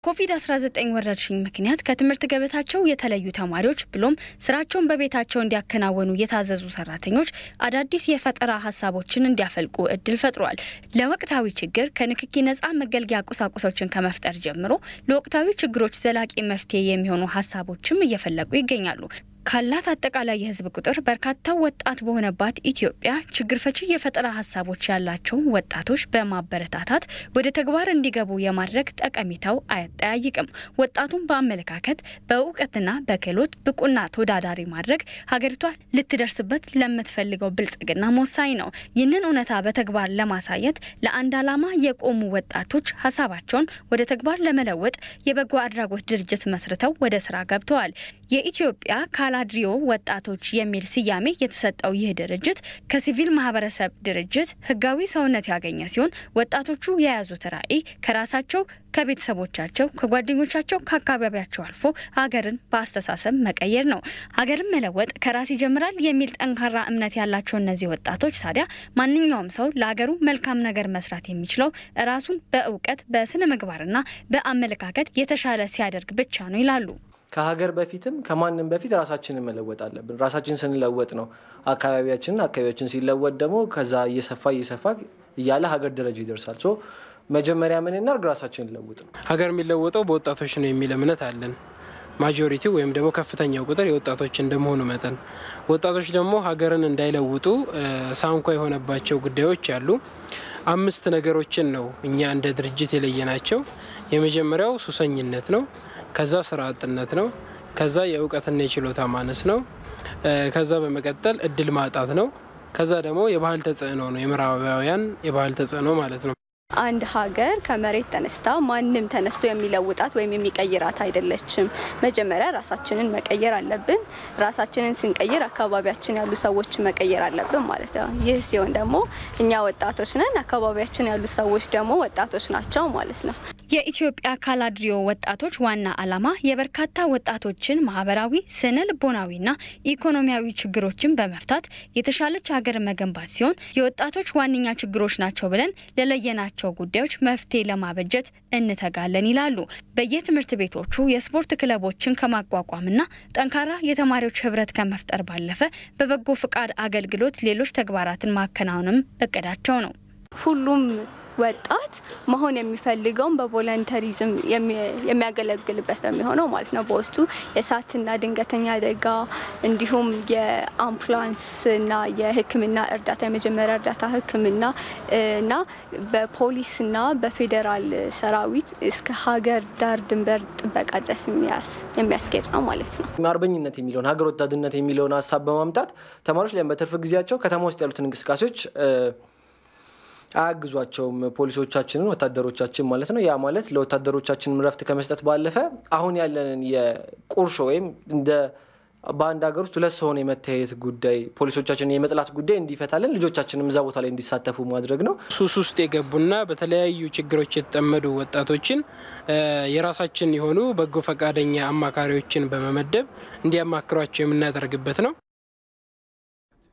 ኮቪድ-19 ወረርሽኝ ምክንያት ከትምህርት ገበታቸው የተለዩ ተማሪዎች ብሎም ስራቸውን በቤታቸው እንዲያከናወኑ የታዘዙ ሰራተኞች አዳዲስ የፈጠራ ሀሳቦችን እንዲያፈልቁ እድል ፈጥሯል። ለወቅታዊ ችግር ከንክኪ ነጻ መገልገያ ቁሳቁሶችን ከመፍጠር ጀምሮ ለወቅታዊ ችግሮች ዘላቂ መፍትሄ የሚሆኑ ሀሳቦችም እየፈለቁ ይገኛሉ። ካላት አጠቃላይ የህዝብ ቁጥር በርካታ ወጣት በሆነባት ኢትዮጵያ ችግር ፈቺ የፈጠራ ሀሳቦች ያላቸውን ወጣቶች በማበረታታት ወደ ተግባር እንዲገቡ የማድረግ ጠቀሜታው አያጠያይቅም። ወጣቱን በአመለካከት በእውቀትና በክህሎት ብቁና ተወዳዳሪ ማድረግ ሀገሪቷ ልትደርስበት ለምትፈልገው ብልጽግና ወሳኝ ነው። ይህንን እውነታ በተግባር ለማሳየት ለአንድ ዓላማ የቆሙ ወጣቶች ሀሳባቸውን ወደ ተግባር ለመለወጥ የበጎ አድራጎት ድርጅት መስርተው ወደ ስራ ገብተዋል። የኢትዮጵያ ካላድሪዮ ወጣቶች የሚል ስያሜ የተሰጠው ይህ ድርጅት ከሲቪል ማህበረሰብ ድርጅት ህጋዊ ሰውነት ያገኘ ሲሆን ወጣቶቹ የያዙት ራዕይ ከራሳቸው ከቤተሰቦቻቸው፣ ከጓደኞቻቸው፣ ከአካባቢያቸው አልፎ ሀገርን በአስተሳሰብ መቀየር ነው። ሀገርን መለወጥ ከራስ ይጀምራል የሚል ጠንካራ እምነት ያላቸው እነዚህ ወጣቶች ታዲያ ማንኛውም ሰው ለሀገሩ መልካም ነገር መስራት የሚችለው ራሱን በእውቀት በስነ ምግባርና በአመለካከት የተሻለ ሲያደርግ ብቻ ነው ይላሉ። ከሀገር በፊትም ከማንም በፊት ራሳችንን መለወጥ አለብን። ራሳችን ስንለወጥ ነው አካባቢያችንን፣ አካባቢያችን ሲለወጥ ደግሞ ከዛ እየሰፋ እየሰፋ እያለ ሀገር ደረጃ ይደርሳል። ሶ መጀመሪያ ምን እናድርግ? ራሳችንን ለውጥ ነው። ሀገር የሚለወጠው በወጣቶች ነው የሚል እምነት አለን። ማጆሪቲ ወይም ደግሞ ከፍተኛው ቁጥር የወጣቶች እንደመሆኑ መጠን ወጣቶች ደግሞ ሀገርን እንዳይለውጡ ሳንኳ የሆነባቸው ጉዳዮች አሉ። አምስት ነገሮችን ነው እኛ እንደ ድርጅት የለየናቸው። የመጀመሪያው ሱሰኝነት ነው። ከዛ ስራ አጥነት ነው። ከዛ የእውቀትና የችሎታ ማነስ ነው። ከዛ በመቀጠል እድል ማጣት ነው። ከዛ ደግሞ የባህል ተጽዕኖ ነው። የምዕራባውያን የባህል ተጽዕኖ ማለት ነው። አንድ ሀገር ከመሬት ተነስታ ማንም ተነስቶ የሚለውጣት ወይም የሚቀይራት አይደለችም። መጀመሪያ ራሳችንን መቀየር አለብን። ራሳችንን ስንቀይር አካባቢያችን ያሉ ሰዎች መቀየር አለብን ማለት ነው። ይህ ሲሆን ደግሞ እኛ ወጣቶች ነን፣ አካባቢያችን ያሉ ሰዎች ደግሞ ወጣቶች ናቸው ማለት ነው። የኢትዮጵያ ካላድሪዮ ወጣቶች ዋና ዓላማ የበርካታ ወጣቶችን ማህበራዊ፣ ስነ ልቦናዊና ኢኮኖሚያዊ ችግሮችን በመፍታት የተሻለች ሀገር መገንባት ሲሆን የወጣቶች ዋነኛ ችግሮች ናቸው ብለን ለለየናቸው ጉዳዮች መፍትሄ ለማበጀት እንተጋለን ይላሉ። በየትምህርት ቤቶቹ የስፖርት ክለቦችን ከማቋቋምና ጠንካራ የተማሪዎች ህብረት ከመፍጠር ባለፈ በበጎ ፍቃድ አገልግሎት ሌሎች ተግባራትን ማከናወንም እቅዳቸው ነው። ሁሉም ወጣት መሆን የሚፈልገውን በቮለንተሪዝም የሚያገለግልበት ነው የሚሆነው ማለት ነው። በውስጡ የእሳትና ድንገተኛ አደጋ እንዲሁም የአምቡላንስና የሕክምና እርዳታ የመጀመሪያ እርዳታ ሕክምና እና በፖሊስና በፌዴራል ሰራዊት እስከ ሀገር ዳር ድንበር ጥበቃ ድረስ የሚያስኬድ ነው ማለት ነው። አርበኝነት የሚለውን ሀገር ወዳድነት የሚለውን ሀሳብ በማምጣት ተማሪዎች ላይ በትርፍ ጊዜያቸው ከተማ ውስጥ ያሉትን እንቅስቃሴዎች አያግዟቸውም። ፖሊሶቻችንን ወታደሮቻችን ማለት ነው። ያ ማለት ለወታደሮቻችን ረፍት ከመስጠት ባለፈ አሁን ያለንን የቁርሾ ወይም እንደ በአንድ ሀገር ውስጥ ሁለት ሰው ሆኖ የመተያየት ጉዳይ ፖሊሶቻችንን የመጥላት ጉዳይ እንዲፈታለን ልጆቻችንም እዛ ቦታ ላይ እንዲሳተፉ ማድረግ ነው። ሱስ ውስጥ የገቡና በተለያዩ ችግሮች የተጠመዱ ወጣቶችን የራሳችን የሆኑ በጎ ፈቃደኛ አማካሪዎችን በመመደብ እንዲያማክሯቸው የምናደርግበት ነው።